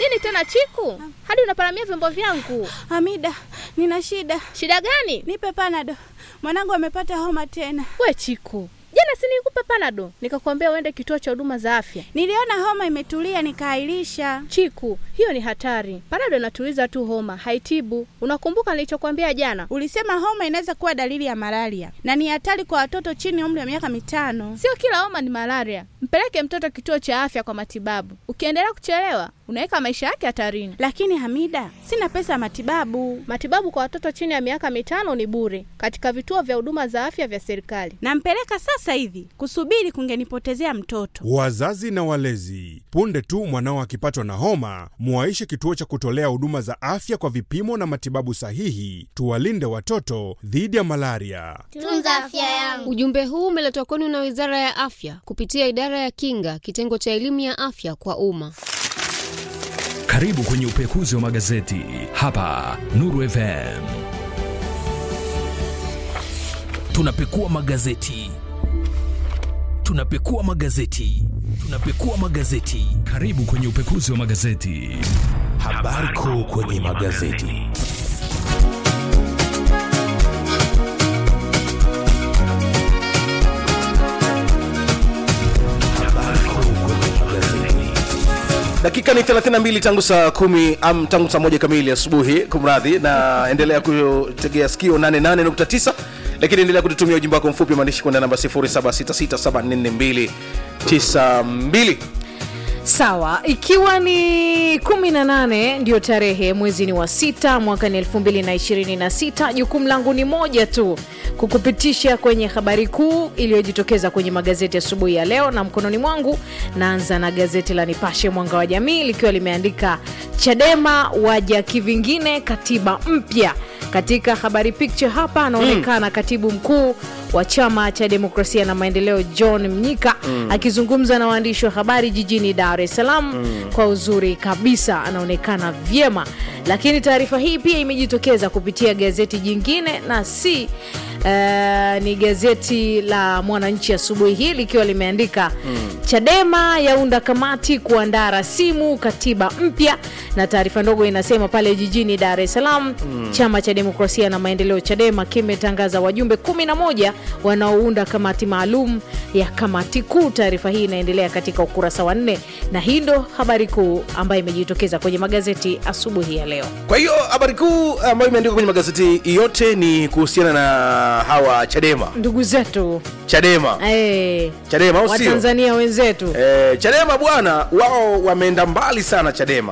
Nini tena Chiku, hadi unaparamia vyombo vyangu? Hamida, nina shida. Shida gani? Nipe panado, mwanangu amepata homa tena. We Chiku, jana si nilikupa panado nikakwambia uende kituo cha huduma za afya? Niliona homa imetulia nikaahirisha. Chiku, hiyo ni hatari. Panado inatuliza tu homa, haitibu. Unakumbuka nilichokwambia jana? Ulisema homa inaweza kuwa dalili ya malaria na ni hatari kwa watoto chini ya umri wa miaka mitano. Sio kila homa ni malaria. Mpeleke mtoto kituo cha afya kwa matibabu. Ukiendelea kuchelewa, unaweka maisha yake hatarini. Lakini Hamida, sina pesa ya matibabu Matibabu kwa watoto chini ya miaka mitano ni bure katika vituo vya huduma za afya vya serikali. nampeleka sasa hivi. Kusubiri kungenipotezea mtoto. Wazazi na walezi, punde tu mwanao akipatwa na homa, muwaishe kituo cha kutolea huduma za afya kwa vipimo na matibabu sahihi. Tuwalinde watoto dhidi ya malaria. Tunza afya yangu. Ujumbe huu umeletwa kwenu na Wizara ya Afya kupitia Idara ya Kinga, kitengo cha elimu ya afya kwa umma. Karibu kwenye upekuzi wa magazeti hapa Nuru FM. Tunapekua magazeti, tunapekua magazeti, tunapekua magazeti. Karibu kwenye upekuzi wa magazeti. Habari kuu kwenye magazeti. Habari kuu kwenye magazeti. dakika ni 32 tangu saa kumi am, tangu saa moja kamili asubuhi kumradhi na endelea kutegea sikio 88.9 lakini endelea kututumia ujumbe wako mfupi wa maandishi kwenda namba 0766744292 Sawa, ikiwa ni 18 ndio tarehe mwezi ni wa sita mwaka ni 2026. Jukumu langu ni moja tu, kukupitisha kwenye habari kuu iliyojitokeza kwenye magazeti asubuhi ya leo, na mkononi mwangu naanza na gazeti la Nipashe Mwanga wa Jamii likiwa limeandika Chadema waja kivingine, katiba mpya. Katika habari picture hapa anaonekana katibu mkuu wa chama cha demokrasia na maendeleo John Mnyika akizungumza na waandishi wa habari jijini Dar es Salaam kwa uzuri kabisa, anaonekana vyema. Lakini taarifa hii pia imejitokeza kupitia gazeti jingine na si eh, ni gazeti la Mwananchi asubuhi hii likiwa limeandika Chadema yaunda kamati kuandaa rasimu katiba mpya, na taarifa ndogo inasema pale jijini Dar es Salaam chama cha demokrasia na maendeleo Chadema kimetangaza wajumbe 11 wanaounda kamati maalum ya kamati kuu. Taarifa hii inaendelea katika ukurasa wa nne, na hii ndo habari kuu ambayo imejitokeza kwenye magazeti asubuhi ya leo. kwa hiyo habari kuu ambayo imeandikwa kwenye magazeti yote ni kuhusiana na hawa chadema Ndugu zetu chadema eh, chadema au sio Watanzania wenzetu Eh, chadema bwana wao wameenda mbali sana chadema